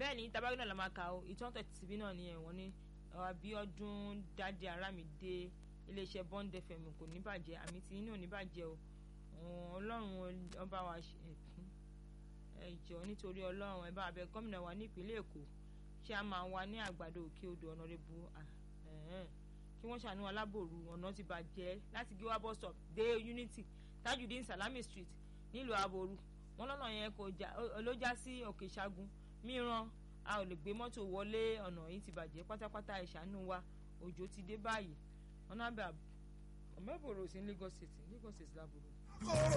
bẹ́ẹ̀ ni tabagi náà la máa kà ó ìtàn tẹ̀síbí náà ni ẹ̀wọ̀n ní Abíọ́dún Dádé Arámidé iléeṣẹ́ Bond FM kò ní bàjẹ́ àmì tí inú ò ní bàjẹ́ o ọlọ́run ọba wa ẹ jọ̀ọ́ nítorí ọlọ́run ẹ bá abẹ gómìnà wa ní ìpínlẹ̀ Èkó ṣé a máa wà ní àgbàdo òkè odò ọ̀nàrẹ́bù kí wọ́n ṣàánú alábòrú ọ̀nà ti bàjẹ́ láti gé wá bus stop dé Unity Tajudeen Salami Street nílùú aboru wọn lọ́nà yẹn kò já ló já sí òkè ṣágun mìíràn a ò lè gbé mọ́tò wọlé ọ̀nà yìí ti bàjẹ́ pátápátá ẹ ṣàánú wa òjò ti dé báyìí ọ̀nà àbẹ̀ ọ̀mẹ́bòrò sí Lagos State Lagos State lábòrò.